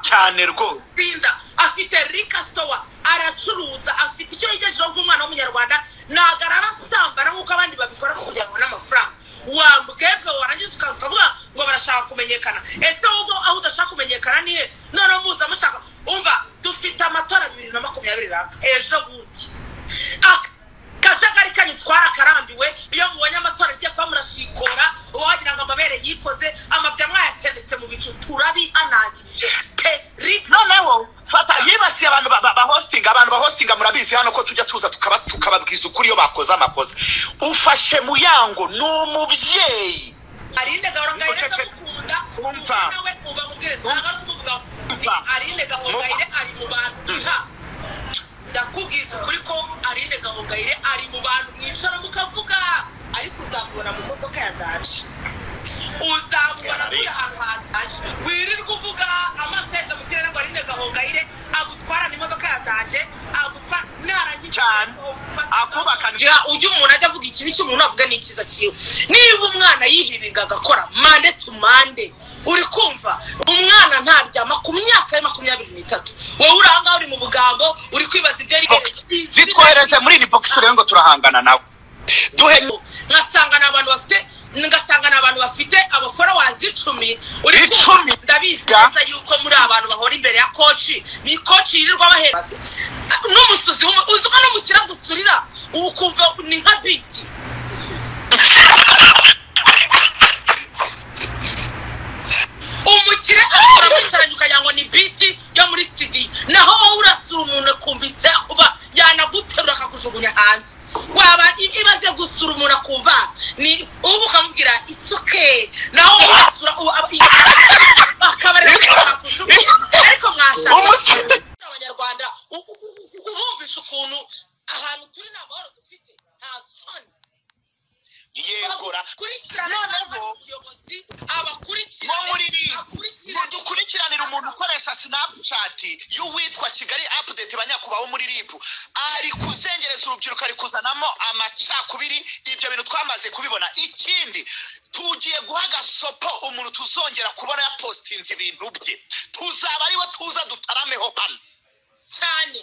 cyane rwose sinda afite rika sitowa aracuruza afite icyo yigejejeho nk'umwana w'umunyarwanda ntabwo ararasambana nk'uko abandi babikora kugira ngo babone amafaranga wambwebwe warangiza ukaza ukavuga ngo barashaka kumenyekana ese wowe aho udashaka kumenyekana nihe noneho muza mushaka umva dufite amatora bibiri na makumyabiri raka ejo bundi Ak- akajagari kanyitwara karambiwe iyo mubonye amatora agiye kuba murashikora wagira ngo amabere yikoze amabya mwayatendetse mu bicu turabihanangirije peri noneho fata yibasiye abantu ba- ba- bahostinga abantu bahostinga murabizi hano ko tujya tuza tukaba- tukababwiza ukuri iyo bakoze amakosa ufashe mu yango ni umubyeyi arinde gahoro ngayire Ucece- ndamukunda Umva. nawe uba mubwire ntabwo ari kumuvuga ni Umva. arinde gahoro Umva. ngayire ari mu bantu iha ndakubwiza ukuri ko arinde gahoro ngayire ari mu bantu mwicara mukavuga ariko uzamubona mu modoka ya daje uzamubona kuri ahantu hataje wirirwa uvuga amaso yaheze mu kirere ngo arinde gahoro ngayire agutwarana imodoka ya daje agutwara narangiza Cyane. Akubakana. ujya ujya umuntu ajya avuga ikibi cy'umuntu avuga ni icyiza cyiwe niba umwana yihiringa agakora mande tu mande uri kumva umwana ntaryama ku myaka ye makumyabiri n'itatu wowe uri ahangaha uri mu bugambo uri kwibaza ibyo ari Box. zitwohereze muri iri bogisi rero ngo turahangana nawe duhe nkasanga ni abantu bafite ngasanga ni abantu bafite abaforowazi icumi uri kumva? Icumi? ndabizi Ya. neza yuko muri abantu bahora imbere ya koci ni koci yirirwa bahera n'umusuzi w'umu- uzi ko n'umukira gusurira ukumva ni nka biti umukire akora mwicaranye ukagira ngo ni biti yo muri sitidiyo naho wowe urasura umuntu akumvise kuba yanaguterura akakujugunya hanze waba i- imaze gusura umuntu akumva ni ubu ukamubwira it's okay naho wowe urasura ubu aba- i- akaba ari akakujugunya ariko mwashaka umukire abanyarwanda u- u- u- u- ubumvisha ukuntu ahantu turi nta mahoro dufite nta soni yegura bakurikirana Noneho, abayobozi abakurikirana nko muri live ngo akurikirane dukurikiranire umuntu ukoresha sinapucati y'uwitwa kigali apudeti banyakubaho muri ribu ari kuzengereza urubyiruko ari kuzanamo amacakubiri ibyo bintu twamaze kubibona ikindi tugiye guha agasopo umuntu tuzongera kubona yapositinze ibintu bye tuzaba ariwe tuza dutarameho hano cyane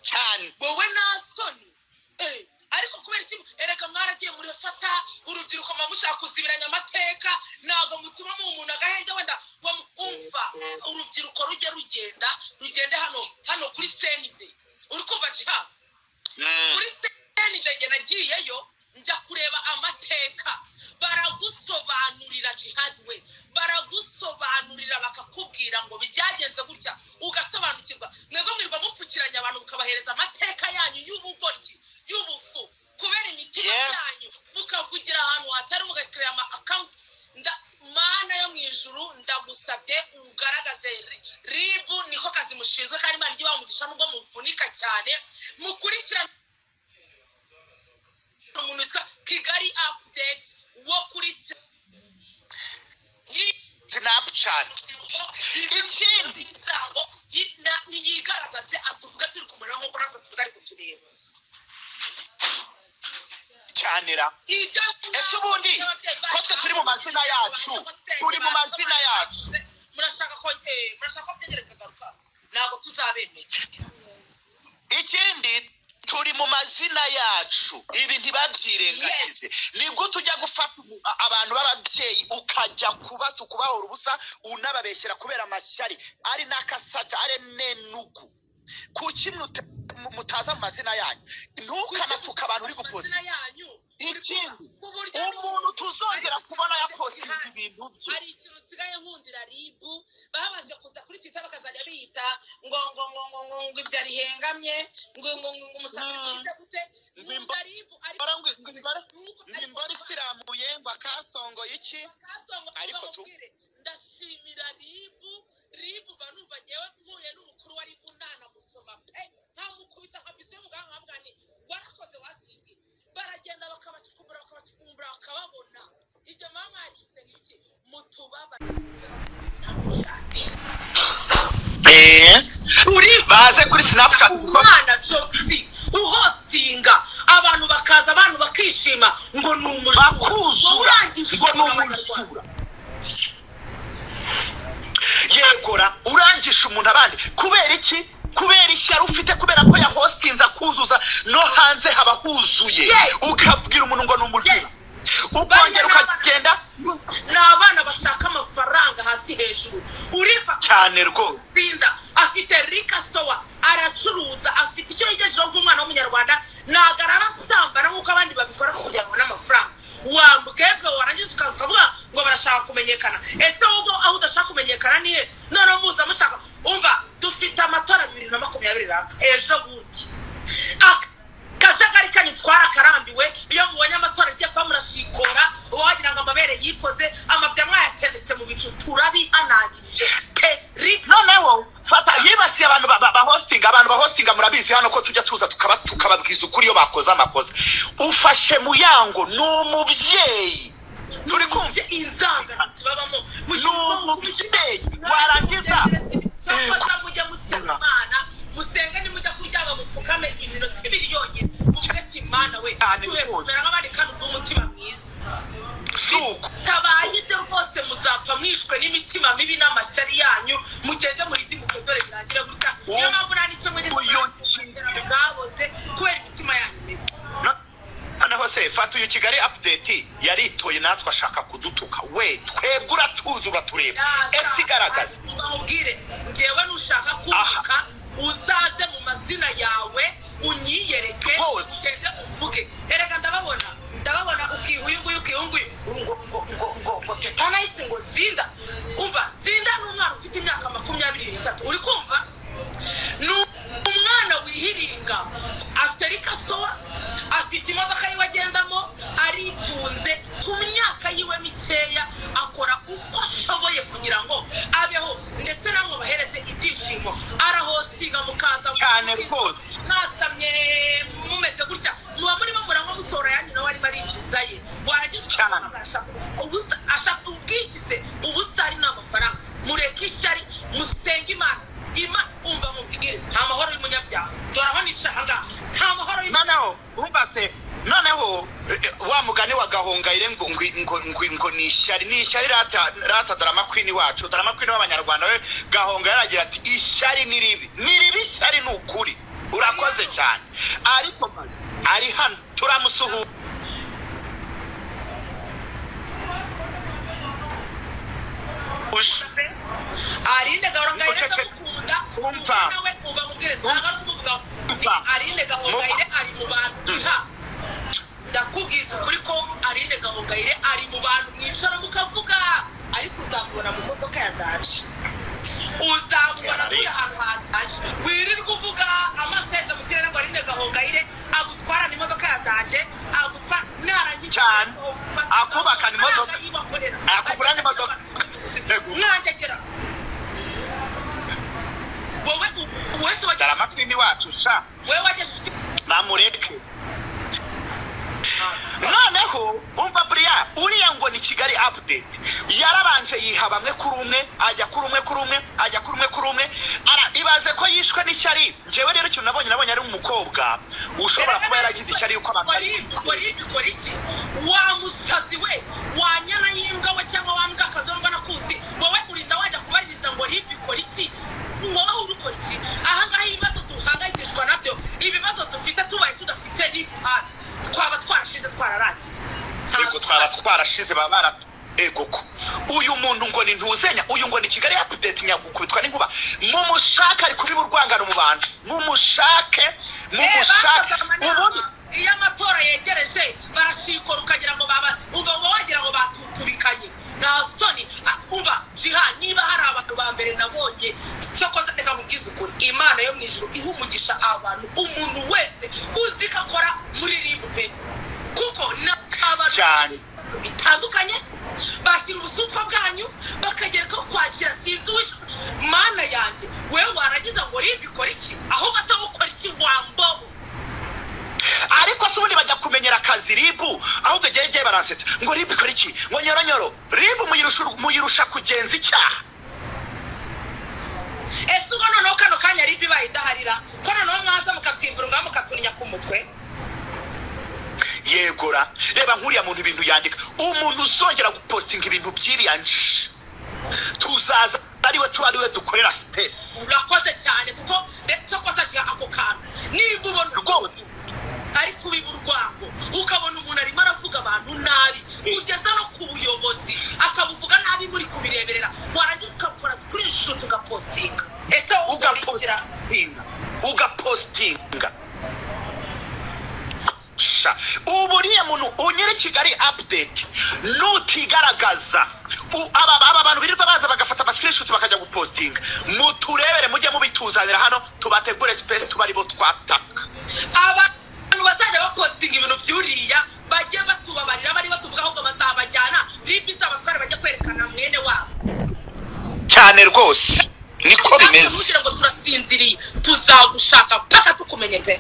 cyane wowe nta soni Eh, ariko kubera iki erega mwaragiye murafata urubyiruko muba mushaka kuzibiranya amateka ntabwo mutuma mu umuntu agahenge wenda ngo mu- umva urubyiruko rujye rugenda rugende hano hano kuri senide uri kumva jiha Mm. kuri senide njye nagiyeyo njya kureba amateka baragusobanurira jihadi we baragusobanurira bakakubwira ngo byagenze gutya ugasobanukirwa mwebwe mwirirwa mupfukiranya abantu mukabahereza amateka yanyu y'ubugoryi y'ubufu kubera imitima Yes. yanyu mukavugira ahantu hatari mugakorera ama akawunti mana yo mu ijuru ndagusabye ugaragaze ri- ribu niko kazi mushinzwe kandi imana ijye umugisha nubwo muvunika cyane mukurikirane umuntu witwa kigali apudeti wo kuri se sinapucati ikindi y'ibirango yigaragaze atuvuga turi kumurira nk'uko natwe tutari kutureba cyane ra ese ubundi ko twe turi mu mazina yacu turi mu mazina yacu murashaka ko eh, murashaka ko byongera bikagaruka ntabwo tuzabemera ikindi turi mu mazina yacu ibi ntibabyirengagize nibwo tujya gufata ubu- a- abantu b'ababyeyi ukajya kuba tukubahora ubusa unababeshyera kubera amashyari ari n'akasata ari n'enugu kuki mute- mu- mutaza mu mazina yanyu ntukanapfuka abantu uri gupoza amazina yanyu ikindi ku buryo umuntu tuzongera kubona yapositinze ibintu bye hari ikintu usigaye nkundira ribu babanje kuza kuri twita bakazajya biyita ngo ngo ngo ngo ngo ngo ibyo rihengamye ngo ngo ngo ngo umusatsi Mm. mwiza gute nkunda ribu ariko ngo imbara Nuko- ngo imbara isirambuye ngo akasongoye iki Kasongo Ariko uba tu- mubwire, ndashimira ribu ribu mba numva ngewe mpuye n'umukuru wa ribu ndanamusoma pe nkamukubita nka biziyo muganga nkamubwira nti warakoze wazingi baragenda bakabacukumbura bakabacukumbura bakababona ibyo mama yarise nk'iki mutubaba uriva baze kuri sinapucati kuko umwana jogisi uhostinga abantu bakaza abantu bakishima ngo ni umujura bakuzura urangije ngo ni umujura yegora urangisha umuntu abandi kubera iki kubera ishyari ufite kubera ko yahostinze akuzuza no hanze haba huzuye Yes. ukabwira umuntu ngo ni umujura Yes. ukongera ukagenda ni abana bashaka amafaranga hasi hejuru urifata cyane rwose tsinda afite rika sitowa aracuruza afite icyo yigejejeho nk'umwana w'umunyarwanda ntabwo ararasambana nk'uko abandi babikora kugira ngo n'amafaranga wambwebwe warangiza ukaza ukavuga ngo barashaka kumenyekana ese wowe aho udashaka kumenyekana ni he noneho muza mushaka umva dufite amatora bibiri na makumyabiri raka ejo bundi Ak- akajagari kanyu twarakarambiwe iyo mubonye amatora agiye kuba murashikora uba wagira ngo amabere yikoze amabya mwayatendetse mu bicu turabihanangirije peri noneho fata yibasiye abantu ba- ba- bahostinga abantu bahostinga murabizi hano ko tujya tuza tukaba tukababwiza ukuri iyo bakoze amakosa ufashe muyango ni umubyeyi turi kumva inzangano zibabamo ni umubyeyi warangiza cyakoza mujya musenga imana musenge nimujya kuryama mupfukame iminota ibiri yonyine mubwete imana we Cyane duhe rwose. kumera nk'abandi kandi ubw'umutima mwiza si uko tabaye ibyo rwose muzapfa mwishwe n'imitima mibi n'amashyari yanyu mugende murindi mukogore birangire gutya niyo mpamvu nta n'icyo mujye Uyu kugera mwaboze kubera imitima yanyu mibi No- noneho se fata uyu kigali apudeti yaritoye natwe ashaka kudutuka we twebwe uratuzi uratureba ese igaragaza mubwire ngewe nushaka kuvuka uzaze mu mazina yawe unyiyereke Hose. ugende uvuge erega ndababona ndababona ukiha uyu nguyu ukiha uyu nguyu ngo ngo ngo ngo ngo tetanayisi ngo zinda umva zinda ni umwana ufite imyaka makumyabiri n'itatu uri kumva ni umwana wihiringa afite rikasitowa afite imodoka yiwe agendamo aritunze ku myaka yiwe mikeya akora uko ashoboye kugira ngo abeho ndetse namwe bahereze ibyishimo arahostinga mukaza Cyane rwose. mwasamye mumeze gutya muba murimo muranywa musohora yanyu nawe arimo arinjiza ye warangiza Cyane. ukamuhamagara ashaka ubusa- ashaka ubwikize ubusitani ni amafaranga mureke ishyari musenge imana ima umva mubwire nta mahoro y'umunyabyaha dore aho nicara aha ngaha nta mahoro y'umunyabyaha noneho urumva se noneho eh, wa mugani wa gahongayire ngo ngo ngo ngo ngo ni ishyari ni ishyari rata rata darama kwini wacu darama kwini w'abanyarwanda we gahongayire aragira ati ishyari ni ribi ni ribi ishyari ni ukuri urakoze cyane ariko maze ari hano turamusuhuza arinde gahongayire Uceceke. ndamukunda Umva. umva nawe umva mubwire ntabwo ari kumuvugaho ni Umva. arinde gahongayire ari mu bantu nta ndakubwiza ukuri ko arinde gahongayire ari mu bantu mwicara mukavuga ariko uzamubona mu modoka ya daje uzamubona turi ahantu hataje wirirwa uvuga amaso yaheze mu kirere ngo arinde gahongayire agutwarana imodoka ya daje agutwara narangiza Cyane. Akubakana imodoka. Akugurana imodoka. mwangegera wowe u- wese wagejeje- darama kwini wacu sha wowe wagejeje namureke hasi noneho umva buriya uriya ngo ni kigali apudeti yarabanje yiha bamwe kuri umwe ajya kuri umwe kuri umwe ajya kuri umwe kuri umwe Ara- ibaze ko yishwe n'ishyari njyewe rero ikintu nabonye nabonye ari umukobwa ushobora kuba yaragize ishyari yuko abantu Ukora ibi, ukora ibi, ukora iki wa musazi we wa nyana y'imbwa we cyangwa wa mbwa akazongwa nakuzi wowe urinda wajya kubaririza ngo ribi ukora iki wowe uri ukora iki ahangaha ibibazo duhangayikishwa nabyo ibibazo dufite tubaye tudafite ribi hafi twaba twarashize twararangiye Nta ego twaba soni. twarashize baba bara ego ko uyu muntu ngo ni ntuzenya uyu ngo ni kigali apudeti nyagukubitwa n'inkuba mumushake ari kubiba urwangano mu bantu mumushake mumushake bakoze ubundi amanama iyo amatora yegereje barashikora ukagira ngo baba uva ngo wagira ngo batutubikanye nta soni Ah, umva jiha niba hari abantu ba mbere nabonye cyokoze reka mubwize ukuri imana yo mu ijuru iha umugisha abantu umuntu wese uzi ko akora muri ribupe kuko ni abantu Cyane. ibibazo bitandukanye bakira ubusutwa bwanyu bakagera ko kwakira sinzi wishe mana yanjye wewe warangiza ngo ribi ikora iki ahubwo se wowe ukora iki wambobo ariko se ubundi bajya kumenyera akazi ribu ahubwo igihe igihe barasetsa ngo ribu ikora iki ngo nyoronyoro ribu muyirusha muyirusha kugenza icyaha ese ubwo noneho kano kanya ribi bayidaharira ko noneho mwaza mukatwivurunga mukaturya ku mutwe yegora reba nk'uriya muntu ibintu yandika umuntu uzongera gupostinga ibintu by'iriya njiji tuzaza ariwe tuba ariwe dukorera sipesi urakoze cyane kuko ndetse kose aciye ako kantu nimba ubona rwose ari kubiba urwango ukabona umuntu arimo aravuga abantu nabi ugeza no ku buyobozi akabuvuga nabi muri kubireberera warangiza ukakora screenshot ugapostinga ese ugakurikira ugapositinga ugapositinga sha ubu uriya muntu unyere kigali apudeti nutigaragaza u- aba aba bantu birirwa baza bagafata amasikirishuti bakajya gupositinga muturebere mujye mubituzanira hano tubategure sipesi tuba aribo twataka abantu bazajya bapostinga ibintu byuriya bagiye batubabarira bari batuvuga ahubwo bazabajyana ribisi abatwara bajya kwerekana mwene wabo cyane rwose niko bimeze kugira ngo turasinziriye tuzagushaka mpaka tukumenye pe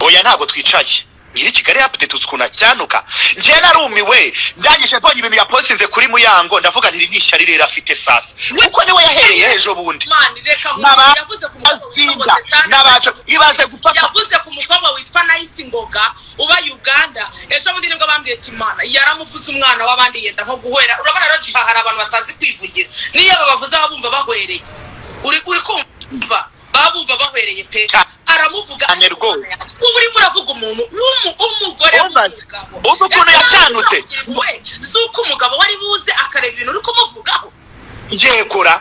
oya ntabwo twicaye nyiri kigali apudeti uzi ukuntu acyanuka njye narumiwe ndangije mbonye ibintu yapositinze kuri muyango ndavuga ntiri n'ishyari rero afite sasa kuko niwe yahereye ejo bundi mani reka N'aba- yavuze ku mukobwa azinda n'abacu ibaze gufata yavuze ku mukobwa witwa nayisi ngoga uba uganda ejo bundi nibwo bambwiye ati imana yaramuvuze umwana w'abandi yenda nko guhera urabona rero jiha hari abantu batazi kwivugira niyo babavuze baba bumva bahwereye uri uri kumva baba bumva bahwereye pe Cyane. aramuvuga Cyane ariko rwose. umwana yacu. ubu urimo uravuga umuntu w'umu- w'umugore Woman, w'umugabo uzi ukuntu Ese yashanutse? we z'uko umugabo wari buze akareba ibintu uri kumuvugaho yegura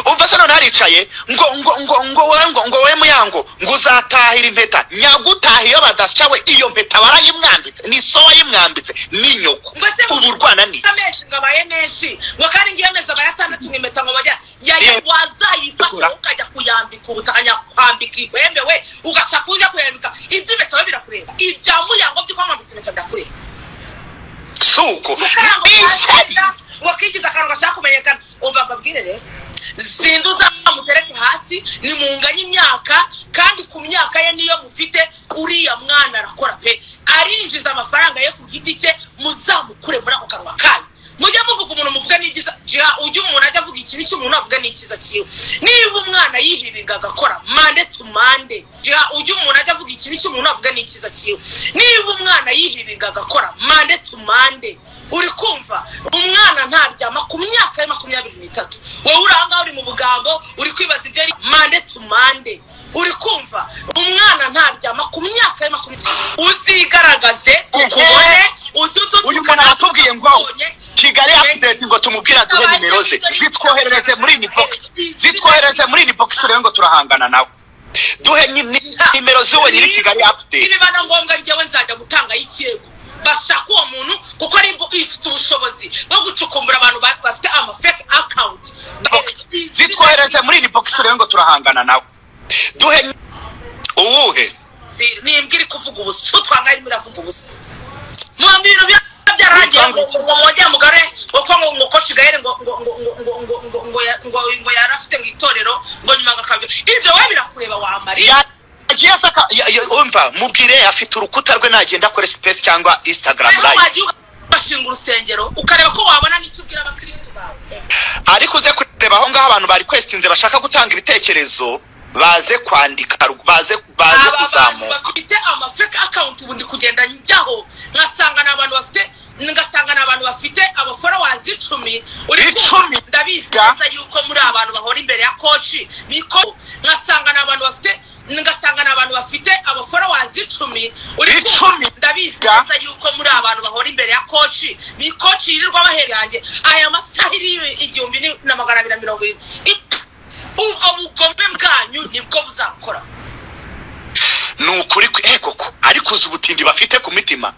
umva se none haricaye ngo ngo ngo ngo wowe ngo ngo wowe muyango ngo uzatahira impeta nyagutaha iyo badasya we iyo mpeta barayimwambitse ni so wayimwambitse ni nyoko mbese ubu urwana ni amezi ngo abaye menshi ngo kandi ngiye amezi abaye atandatu nk'impeta ngo bajya yaya Yeah. wazayifasha Itukura. ukajya kuyambika ubutaka nyakwambika ibemewe ugashaka ujya kuyambika iby'impeta we birakureba ibya muyango by'uko wamwambitse impeta birakureba suko mukarango ni ishyari wazayifata, wakigiza akantu gashaka kumenyekana uva mbabwire rero zindi uzamutereke hasi nimunganye imyaka kandi ku myaka ye niyo mufite uriya mwana arakora pe arinjiza amafaranga ye ku giti cye muzamukure muri ako kanwa kanyu mujye muvuga umuntu muvuga n'ibyiza jya ujye umuntu ajya avuga ikibi cy'umuntu avuga n'icyiza cyiwe niba umwana yihirika agakora mande tu mande jya ujye umuntu ajya avuga ikibi cy'umuntu avuga n'icyiza cyiwe niba umwana yihirika agakora mande tu mande uri kumva umwana ntaryama ku myaka ye makumyabiri n'itatu wowe uri ahangaha uri mu bugambo uri kwibaza ibyo ari mande tu mande uri kumva umwana ntaryama ku myaka ye makumyabiri uzigaragaze tukubone ujye udutuka uyu muntu aratubwiye ngo tukubonye. kigali apudeti ngo tumubwire aduhe nimero ze zitwoherereze muri nibogisi zitwoherereze muri nibogisi rero ngo turahangana nawe duhe ni- ni- nimero z'uwo nyiri kigali apudeti nibiba na ngombwa njyewe nzajya gutanga ikirego bashaka uwo muntu kuko ari bu- ifite ubushobozi bwo gucukumbura abantu ba- bafite amafeke akawunti zitwohereze muri nibogisi rero ngo turahangana nawe duhe ni- uwuhe nimbwa iri kuvuga ubusa twangaye muravuga ubusa mwambi ibintu bya- byararangiye ngo ngo mwongere mugare kuko ngo ngo koci gahere ngo ngo ngo ngo ngo ngo ngo ngo ya- ngo ngo yari afite mu itorero ngo nyuma agakabya ibyo wowe birakureba wamariye yagiye asaka ya- ya- umva mubwire afite urukuta rwe nagenda akore sipesi cyangwa instagram rero live wagiye ugashinga urusengero ukareba ko wabona n'icyo ubwira abakirisitu bawe ariko uze kureba aho ngaho abantu bari kwesitinze bashaka gutanga ibitekerezo baze kwandika baze baze aba bantu kuzamuka bafite amafake akawunti ubu ndi kugenda njyaho nkasanga ni abantu bafite ngasanga ni abantu bafite abaforowazi icumi uri kumva? Icumi? ndabizi neza yuko muri abantu bahora imbere ya koci biko nkasanga ni abantu bafite ngasanga ni abantu bafite abaforowazi icumi uri kumva? Icumi? ndabizi neza yuko muri abantu bahora imbere ya koci ni koci yirirwa bahera yanjye aya masaha iri igihumbi ni- na magana abiri na mirongo irindwi ubwo bugome bwanyu nibwo buzakora ni ukuri kwe- eh, koko ariko uzi ubutindi bafite ku mitima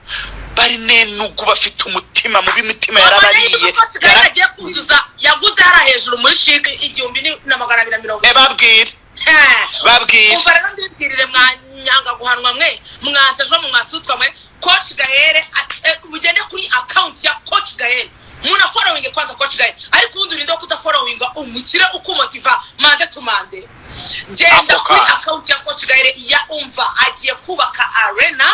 bari nenugu bafite umutima mubi imitima yarabariye kigali agiye kuzuza yaguze hariya hejuru muri shike igihumbi ni- na magana abiri na mirongo Eh, babwire ine babwire umva rero mbibwirire mwa nyanga guhanwa mwe mwansajwe mu mwasutwa mwe koci gahere a- e, mugende kuri akawunti ya koci gahere munaforowinge kwanza koci gahere ariko ubundi urinde wo kudaforowinga umukire ukumotiva mande tu mande genda Ako kuri kana. akawunti ya koci gahere ya umva agiye kubaka arena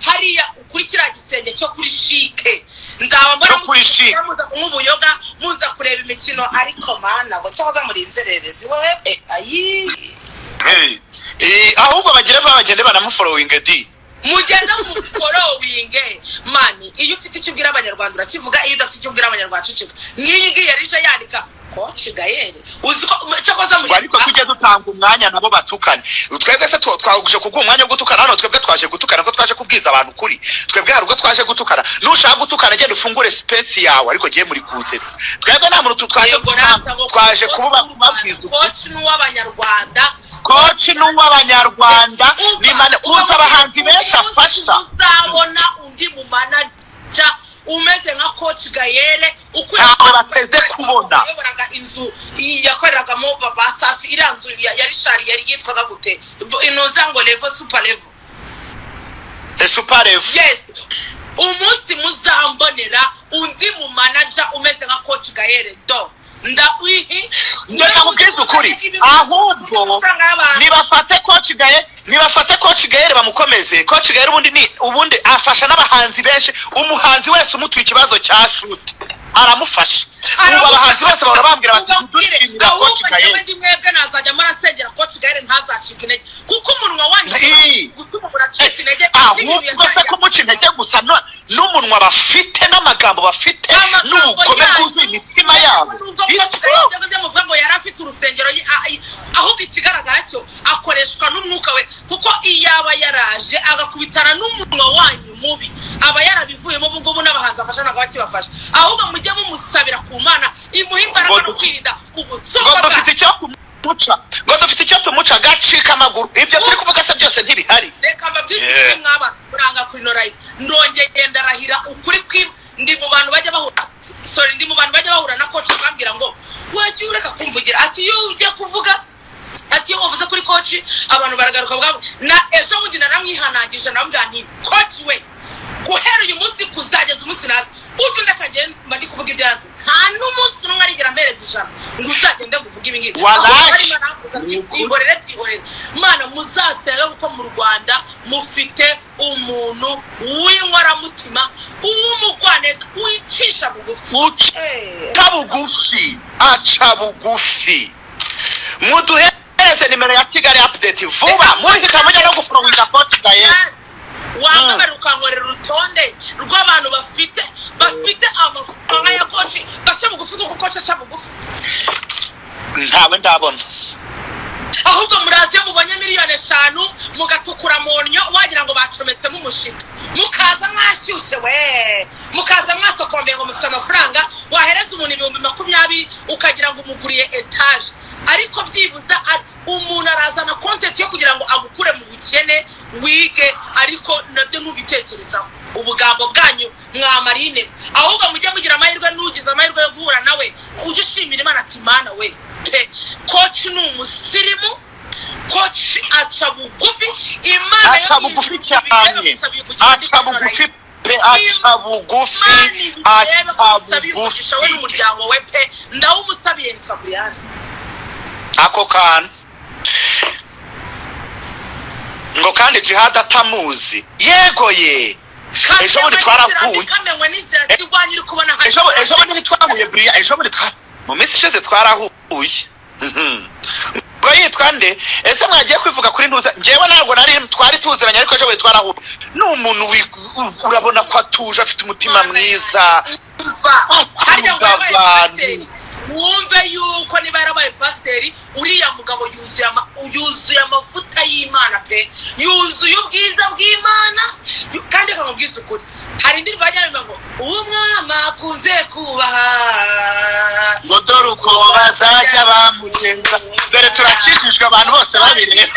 hariya kuri kiriya gisenge cyo kuri shike nzaba mbona Cyo kuri muza- Chic. muza kunywa ubuyoga muza kureba imikino ariko mana ngo cyahoze muri inzererezi we eh, ayi Hey. Eh, ahubwo bagere vuba bagende banamuforowinge di mugenda muforowinge mani iyo ufite icyo ubwira abanyarwanda urakivuga iyo udafite icyo ubwira abanyarwanda uceceka nk'iyi ngiyi yari ije yandika koci gayeri uzi ko cyakoze muri ariko tujye dutanga umwanya nabo batukane twebwe se two- twaguje kuguha umwanya wo gutukana hano twebwe twaje gutukana ko twaje kubwiza abantu ukuri twebwe hari ubwo twaje gutukana nushaka gutukana genda ufungure sipesi yawe ariko giye muri kusetsa twebwe nta muntu tu- twaje Yego, gutanga nata ngo twaje koci w'u kuba Rwanda, kubabwiza ukuri koci n'uw'abanyarwanda koci ni uw'abanyarwanda ni mane uzi abahanzi benshi umunsi afasha uzabona undi mu manaja umeze nka koci gayere ukwiye Ntawe bateze kubona. yayoboraga inzu yakoreragamo ba- ba safi iriya nzu ya ya rishari yari yitwaga gute Bu- inoza ngo levo super levo esuparefu yes umunsi muzambonera undi mu manaja umeze nka koci gayere do ndaihi reka mubwize ukuri ahubwo nibafate koci gaye nibafate koci gaye bamukomeze koci gaye ubundi ni ubundi afasha n'abahanzi benshi umuhanzi wese umutuye ikibazo cya shuti aramufasha ubu abahanzi bose bahora bambwira bati dushimira koci yewe gaye ndi mwebwe nazajya murasengera koci gayere ntazacika intege kuko umunwa Ii. wanyu gutuma muracika intege ahubwo se kumuca intege gusa no- n'umunwa bafite n'amagambo bafite n'ubugome bwuzuye imitima yabo nubwo koci gayere ibyo byamuvuga ngo yari afite urusengero ye- a- a- ahubwo ikigaragara cyo akoreshwa n'umwuka we kuko iyo aba yaraje agakubitana n'umunwa wanyu mubi aba yarabivuyemo ubu ngubu n'abahanzi afasha ntabwo bakibafasha ahubwo mujye mumusabira ku mana imuhe imbaraga Ngo- no kwirinda ubusoko ngo bwayo dufite icyo tumuca ngo dufite icyo tumuca agacika amaguru ibyo turi kuvuga se byose ntibihari reka mabyizi Yeah. yeah. mwaba muranga kuri no live ndongeye ndarahira ukuri kwi ndi mu bantu bajya bahura sorry ndi mu bantu bajya bahura na coach bambwira ngo wajya ureka kumvugira ati iyo ujya kuvuga ati iyo wavuze kuri coach abantu baragaruka bwabo na ejo bundi naramwihanangije namubwira nti coach we guhera uyu munsi kuzageza umunsi naza ujye undi akagenda mba ndi kuvuga ibyo yazi nta n'umunsi n'umwe arigera ampereza ijana ngo uzagende ngo uvuge ibi ngibi Wallahi. Ahubwo barimo barakubuza ati, Ni ukuri. "Byihorere, byihorere." mana muzasenge kuko mu rwanda mufite umuntu w'inkoramutima w'umugwaneza wicisha bugufi uca Eh, aca bugufi aca bugufi muduhereze nimero ya kigali apudeti vuba muhita mujya no gufunguza konti za yesi wambabarira ukankorera urutonde rw'abantu bafite bafite amafaranga ya koci gace bugufi kuko koci aca bugufi ntawe ndabona ahubwo murazi iyo mubonye miliyoni eshanu mugatukura mu nnyo wagira ngo bacometsemo umushinga mukaza mwashyushye we mukaza mwatokombeye ngo mufite amafaranga wahereza umuntu ibihumbi makumyabiri ukagira ngo umuguriye etaje ariko byibuza a- umuntu arazana kontenti yo kugira ngo agukure mu bukene wige ariko nabyo ntubitekerezaho ubugambo bwanyu mwamarine ahubwo mujye mugira amahirwe n'ugize amahirwe yo guhura nawe ujye ushimira imana ati mana we pe koci ni umusirimu koci aca bugufi imana aca bugufi cyane aca bugufi pe aca bugufi aca umugisha we bugufi n'umuryango we pe ndawumusabiye nitwa buriyani ako kantu ngo kandi jihad atamuzi yego ye ejo bundi twarahuye kamenywe n'inzira zirwanya uri kubona hano ejo ejo bundi ntitwahuye buriya ejo bundi twa mu minsi ishize twarahuye Mhm. ngo yitwa nde ese mwagiye kwivuga kuri ntuza ngewe ntabwo nari twari tuziranye ariko ejo bundi twarahuye ni umuntu wi- u- urabona ko atuje afite umutima mwiza mva harya ngo yabaye abantu. pasiteri wumve yuko niba yarabaye pasiteri uriya mugabo yuzuye ama- yuzuye amavuta y'imana pe yuzuye ubwiza bw'imana yu- kandi akamubwiza ukuri hari indirimbo bajyana ngo uwo mwama akunze kubaha ngo dore uko bazajya bamugenza dore turakijijwe abantu bose babireba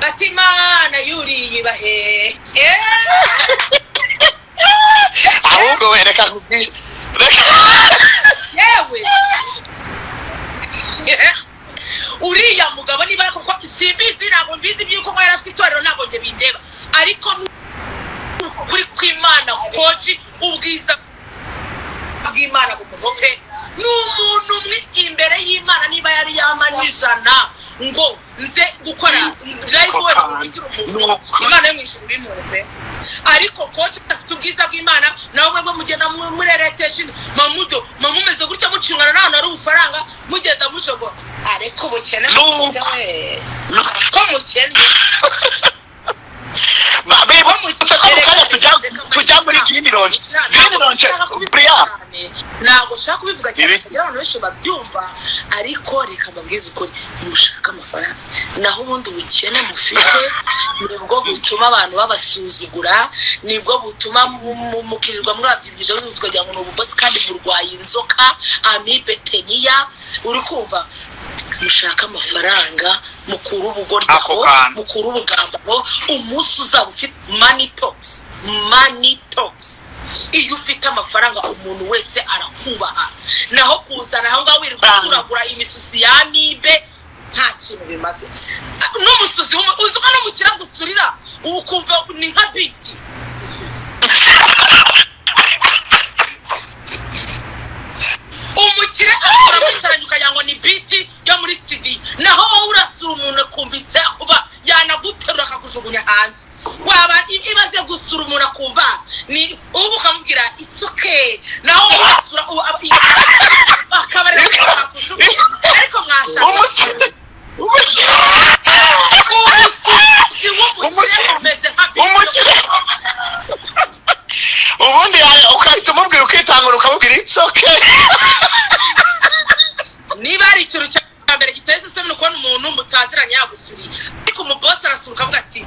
bati imana yuriyibahe ahubwo we reka nkubwire reka yewe uriya mugabo niba kuko simbizi ntabwo mbizi by'uko mwari afite itorero ntabwo njye bindeba ariko ni ukuri kw'imana koji ubwiza bw'imana bumuhope ni umuntu umwe imbere y'imana niba yari yama n'ijana ngo nze gukora live we bamuvugire umuntu imana yo mu ijuru bimuhe pe ariko koci afite ubwiza bw'imana nawe mwebwe mugenda mu- mureretesha inda mamudo mamumeze gutya mucungana n'ahantu hari ubufaranga mugenda mujogo ariko ubukene No. mukunda we ko mukennye bibuze ko mu kanya tujya tujya muri girimironi girimironi buriya ntabwo nshaka kubivuga cyane Ibi? batagira abantu benshi babyumva ariko reka mbabwize ukuri mushaka amafaranga naho ubundi ubukene mufite nibwo butuma abantu babasuzugura nibwo butuma mu- mu- mukirirwa muri abyibido tukagira ngo ni ububosi kandi burwaye inzoka amibe teniya uri kumva mushaka amafaranga mukura ubugoryaho Ako kantu. mukura ubugambaro umunsi uzaba ufite mani tokisi mani tokisi iyo ufite amafaranga umuntu wese arakubaha naho kuzana aho ngaho wirirwa Bang. usuragura imisusi ya mibe nta kintu bimaze n'umusuzi w'umu- uzi ko n'umukire agusurira uba ukumva ni nka biti umukire akora mwicaranye ukagira ngo ni biti yo muri sitidiyo naho wowe urasura umuntu akumvise kuba yanaguterura akakujugunya hanze waba i- imaze gusura umuntu akumva ni ubu ukamubwira it's okay naho wowe urasura ubu aba- i- akaba ari we akakujugunya ariko mwashaka umukire umukire umusuzi w'umukire Umukire. umeze nka biti umukire ubundi ya- ugahita umubwira ukitangura ukamubwira itsi oke niba hari ikintu cya mbere giteye iseseme ni ukubona umuntu mutaziranye yagusuriye ariko umubosi arasuka avuga ati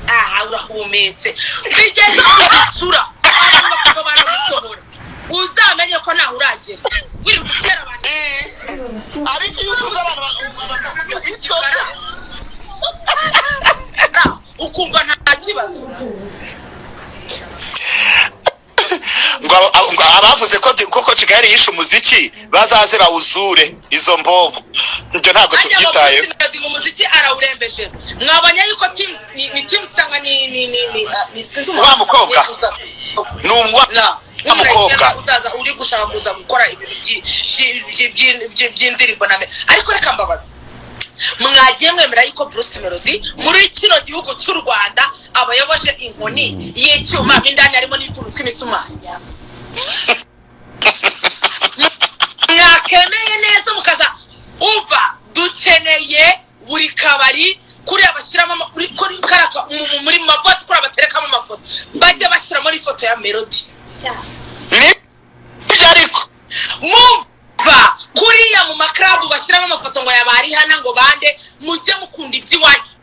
aha urahumetse bigeze kugisura abantu bakaba baragusohora uzamenye ko ntaho uragera wiri gutera abantu ariko iyo usuze abantu bakakubwira it's okay. Na, ukumva nta kibazo ngo aba- ngo abavuze ko di- koko kigali yishe umuziki bazaze bawuzure izo mbobo ibyo ntabwo ajya tubyitayeho melody mu muziki arawurembeje mwabonye yuko teams ni, ni teams cyangwa ni ni ni ni ah, ni sinzi Wa mukobwa. uzaza- ni umwana na w'umukobwa w'umukobwa uzaza uri gushaka kuza gukora ibintu by'i- by'i- by'i- by'i- by'i- by'indirimbo na me ariko reka mbabaza mwagiye mwemera yuko bruce melody muri kino gihugu cy'u rwanda abayoboje inkoni y'icyuma mo indani harimo n'utuntu tw'imisumari mwakemeye neza mukaza uva dukeneye buri kabari kuriya bashyiramo ama- kuri- kuri karaka mu- mu- muri maboti kuriya baterekamo amafoto bajya bashyiramo n'ifoto ya melody nibyo ariko mumva kuriya mu makrabu bashyiramo amafoto ngo yabari hana ngo bande mujye mukunda iby'iwanyu